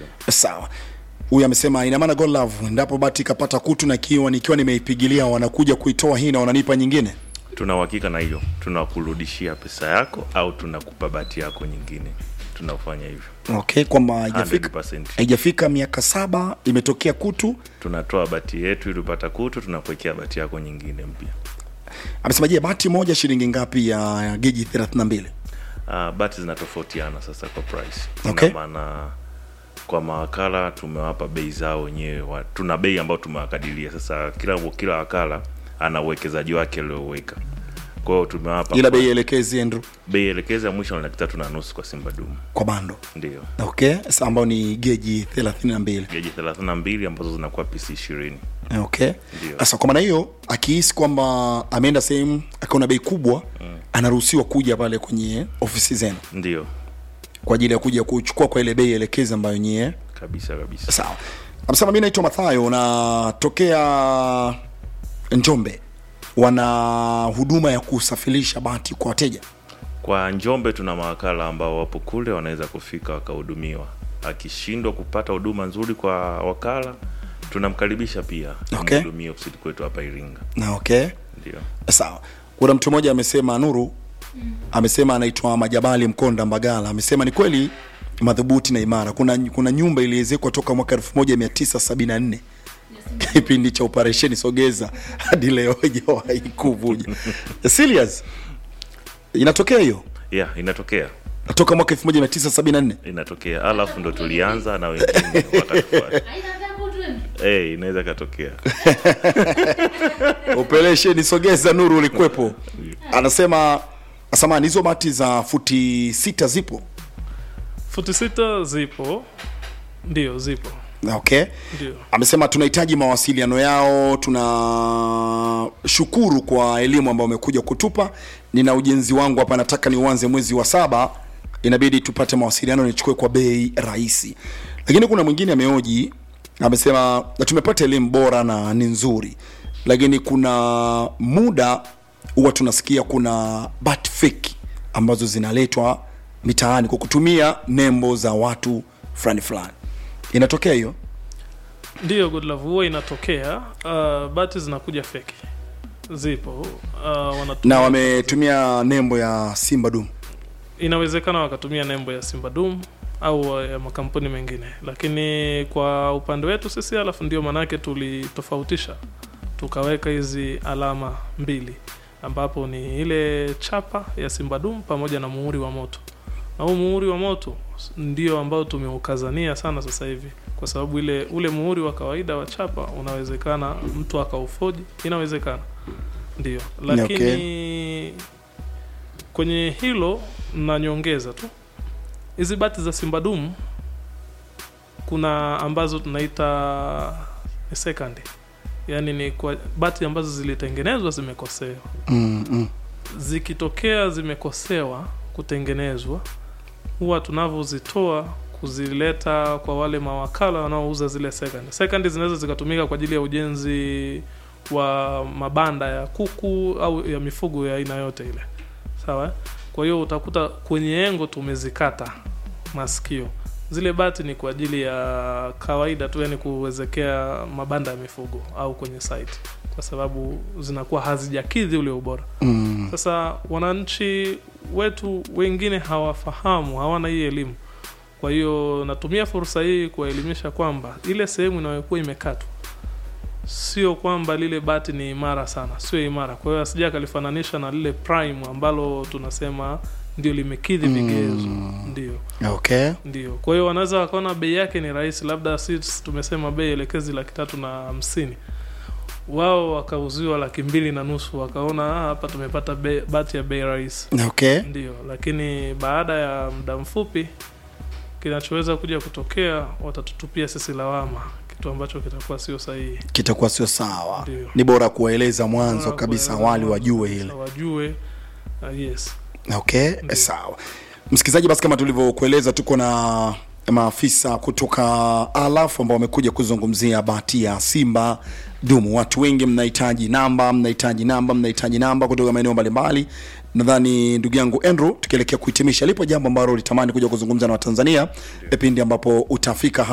sawa huyu amesema ina maana God love endapo bati ikapata kutu na kiwa nikiwa nimeipigilia wanakuja kuitoa hii na wananipa nyingine tuna uhakika na hiyo tunakurudishia pesa yako au tunakupa bati yako nyingine tunafanya hivyo okay kwamba haijafika 100%. haijafika miaka saba imetokea kutu tunatoa bati yetu ili upata kutu tunakuwekea bati yako nyingine mpya amesema je bati moja shilingi ngapi ya, ya geji 32 uh, bati zinatofautiana sasa kwa price Okay. Ina maana kwa mawakala tumewapa bei zao wenyewe wa- tuna bei ambayo tumewakadiria sasa kila kila wakala ana uwekezaji wake alioweka kwa hiyo tumewapa ila bei elekezi Andrew bei elekezi ya mwisho ni laki tatu na nusu kwa simba dumu kwa bando ndio okay sa ambao ni geji 32 geji thelathini na mbili ambazo zinakuwa pc ishirini okay Ndio. sasa kwa maana hiyo akihisi kwamba ameenda sehemu akaona bei kubwa anaruhusiwa kuja pale kwenye ofisi zenu ndio kwa ajili ya kuja kuchukua kwa ile bei elekezi ambayo nyie kabisa kabisa sawa amesema mi naitwa mathayo natokea njombe wana huduma ya kusafirisha bati kwa wateja kwa njombe tuna mawakala ambao wapo kule wanaweza kufika wakahudumiwa akishindwa kupata huduma nzuri kwa wakala tunamkaribisha pia Okay. amhudumie ofisini kwetu hapa iringa na okay ndio sawa kuna mtu mmoja amesema nuru amesema anaitwa majabali mkonda mbagala amesema ni kweli madhubuti na imara kuna, kuna nyumba iliezekwa toka mwaka 1974 kipindi cha operesheni sogeza hadi leo haijawahi kuvuja serious inatokea hiyo yeah inatokea toka mwaka 1974 inatokea alafu ndo tulianza na wengine wakatufuata hey, inaweza ikatokea operesheni sogeza nuru ulikwepo anasema samani hizo bati za futi sita zipo futi sita zipo ndio zipo okay ndio amesema tunahitaji mawasiliano yao tunashukuru kwa elimu ambayo amekuja kutupa nina ujenzi wangu hapa nataka niuanze mwezi wa saba inabidi tupate mawasiliano nichukue kwa bei rahisi lakini kuna mwingine ameoji amesema "Na tumepata elimu bora na ni nzuri lakini kuna muda huwa tunasikia kuna bat fake ambazo zinaletwa mitaani kwa kutumia nembo za watu fulani fulani inatokea hiyo ndio good love huwa inatokea uh, bati zinakuja feki zipo uh, wanatumia, na wametumia nembo ya simba dum inawezekana wakatumia nembo ya simba dum au ya makampuni mengine lakini kwa upande wetu sisi alafu ndio maanake tulitofautisha tukaweka hizi alama mbili ambapo ni ile chapa ya simba dum pamoja na muhuri wa moto na huu muhuri wa moto ndio ambao tumeukazania sana sasa hivi kwa sababu ile ule muhuri wa kawaida wa chapa unawezekana mtu akaufoji inawezekana ndio lakini kwenye hilo na nyongeza tu hizi bati za simba dumu kuna ambazo tunaita ni second yaani ni kwa bati ambazo zilitengenezwa zimekosewa mm, mm. zikitokea zimekosewa kutengenezwa huwa tunavyozitoa kuzileta kwa wale mawakala wanaouza zile second second zinaweza zikatumika kwa ajili ya ujenzi wa mabanda ya kuku au ya mifugo ya aina yote ile sawa eh? kwa hiyo utakuta kwenye engo tumezikata masikio zile bati ni kwa ajili ya kawaida tu yani kuwezekea mabanda ya mifugo au kwenye site kwa sababu zinakuwa hazijakidhi ule ubora Mm. sasa wananchi wetu wengine hawafahamu hawana hii elimu kwa hiyo natumia fursa hii kuwaelimisha kwamba ile sehemu inayokuwa imekatwa sio kwamba lile bati ni imara sana sio imara kwa hiyo asija akalifananisha na lile prime ambalo tunasema ndio limekidhi vigezo ndio okay ndio kwa hiyo wanaweza wakaona bei yake ni rahisi labda si tumesema bei elekezi laki tatu na hamsini wao wakauziwa laki mbili na nusu wakaona "Ah, hapa tumepata bei- bati ya bei rahisi okay ndio lakini baada ya muda mfupi kinachoweza kuja kutokea watatutupia sisi lawama kitu ambacho kitakuwa sio sahihi kitakuwa sio sawa Ndio. ni bora kuwaeleza mwanzo Bora kabisa kueleza awali mwanzo wajue kabisa, hile wajue uh, yes okay Ndio. sawa msikilizaji basi kama tulivyokueleza tuko na maafisa kutoka alaf ambao wamekuja kuzungumzia bahati ya simba dumu watu wengi mnahitaji namba mnahitaji namba mnahitaji namba kutoka maeneo mbalimbali nadhani ndugu yangu andrew tukielekea kuhitimisha lipo jambo ambalo ulitamani kuja kuzungumza na watanzania pindi ambapo utafika